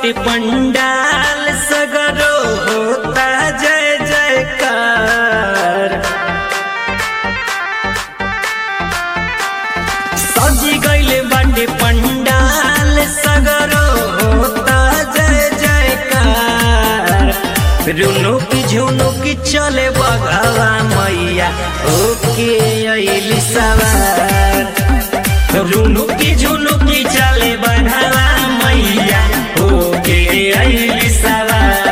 बाटे पंडाल सगरो होता जय जयकार सजी गईले बाटे पंडाल सगरो होता जय जयकार रुनु की झुनु की चले बघावा मैया ओके अइली सवार रुनु की झुनु की चले बघावा मैया ओके अइली सवार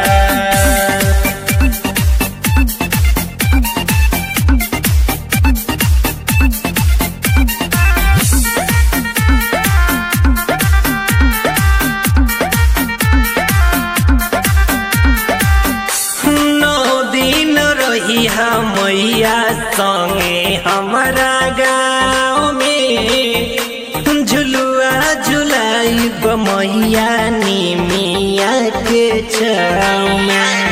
नौ दिन रही मैया संगे हमारा गाँव में झुलुआ झुलाई मैया निमिया के छाँव में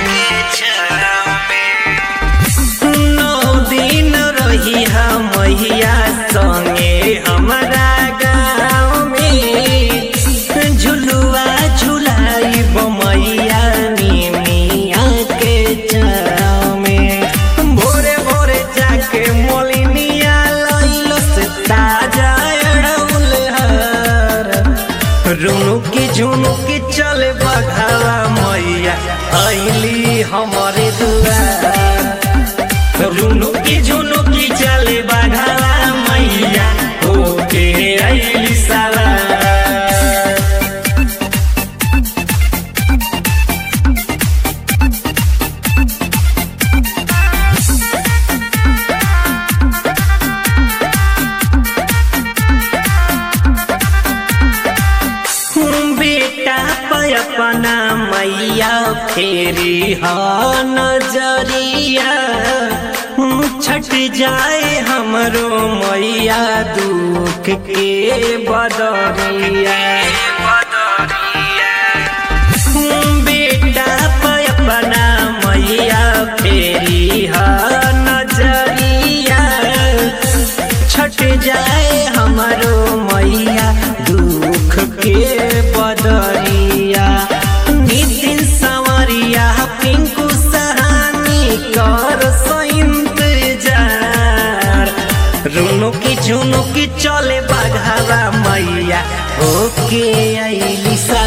नौ दिन रही मैया संगे हमारा गाँव में झुलुआ झुलाई मैया निमिया के छाँव में भोरे भोरे जाके मोलिनिया लैलो से ताजा अड़ौल हर रुनु की झुनु की चले बघावा मैया अइली हमारे दुआर रुनु की झुनु की चले बघावा मैया ओके अइली साला बेटा पे अपना मैया फेरी हा नजरिया छट जाए हमरो मैया दुख के बदरिया बेटा पे अपना मैया फेरी हा नजरिया छट जाए हमारो मैया दुख के बदरिया नितिन संवरिया पिंकू सहानी कर इंतजार रुनु की झुनु की चले बघावा मैया ओके अइली सा